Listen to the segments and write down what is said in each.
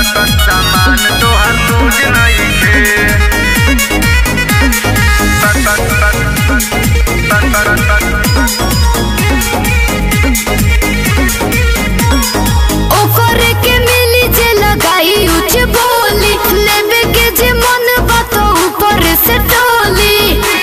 सामान तोहार लूज नइखे ओकरे के मिली जे लगाई उच बोली लेबे के जे मन बा तो ऊपर से टोली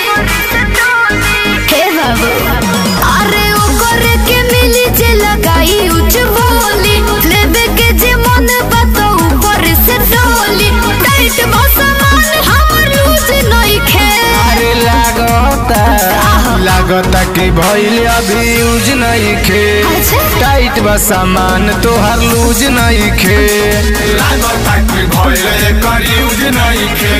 हे बाबू अरे ओकरे के मिली जे लगाई उच बोली लेबे के जे मन बा तो ऊपर से टोली टाइट बा सामान हमर लूज नइखे अरे लागता लागता कि भइल अभी यूज नइखे अच्छा। टाइट बा सामान तोहार लूज नइखे लागता कि भइल एकर यूज नइखे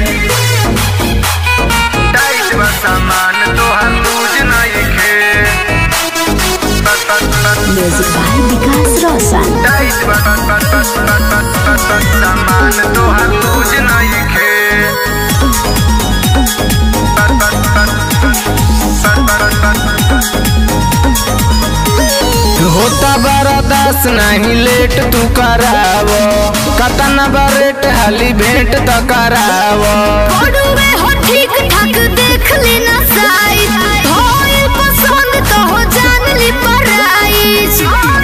टाइट बा सामान तोहार लूज नइखे music by Vikas Roshan tight बा सामान तोहार लूज नइखे होता बड़ा दास नहीं लेट तू कराव कतना बरेट हाली भेंट त कराव पड़ुए हो ठीक ठाक देख लेना साइज होइल पसंद तो हो जान ली प्राइस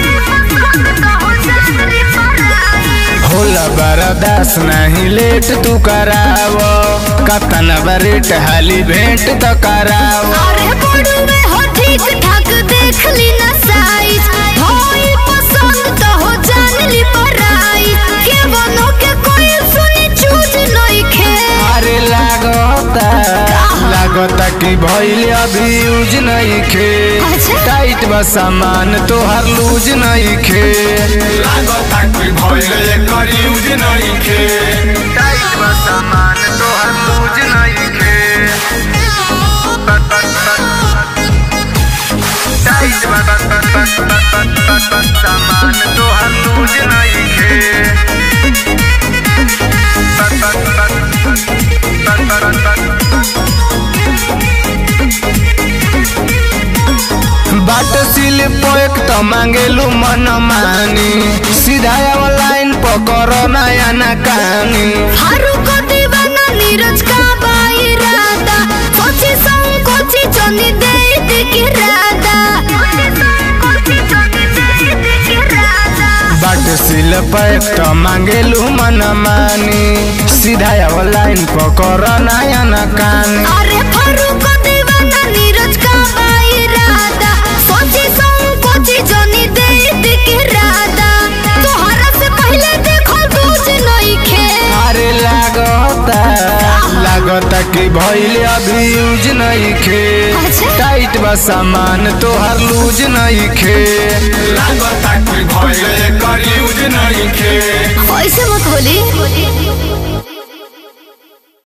होला बड़ा दास नहीं लेट तू कराव कतना बरेट हाली भेंट त कराव अरे पड़ुए हो ठीक ठाक देख लेना साइज होइल पसंद तो हो जान ली प्राइस के बनो के कोई सुनी चूज नहीं खे अरे लागता लागता कि भइल अभी यूज नइखे अच्छा। टाइट बा सामान तोहार लूज नइखे लागता कि भइल एकर यूज नइखे टाइट बा सामान तोहार लूज नइखे टाइट बा सामान तोहार लूज नइखे बाट सिल पोएक त मांगेलु मन मानी सीधा लाइन पकड़ नया ना कहानी फारूक दीवाना नीरज का बाइरादा सोची संकोची चोनी दे दे के राधा बाट सिल पोएक त मांगेलु मन मानी सीधा लाइन पकड़ नया ना कहानी अरे फारूक दीवाना नीरज का बाइरादा सोची संकोची चोनी दे दे के राधा तोहरा से पहले देखो दूज नहीं खे अरे लागता लागता कि भइल अभी यूज नइखे अच्छा। टाइट बा सामान तोहार लूज नइखे लागता कि भइल एकर यूज नइखे ऐसे मत बोली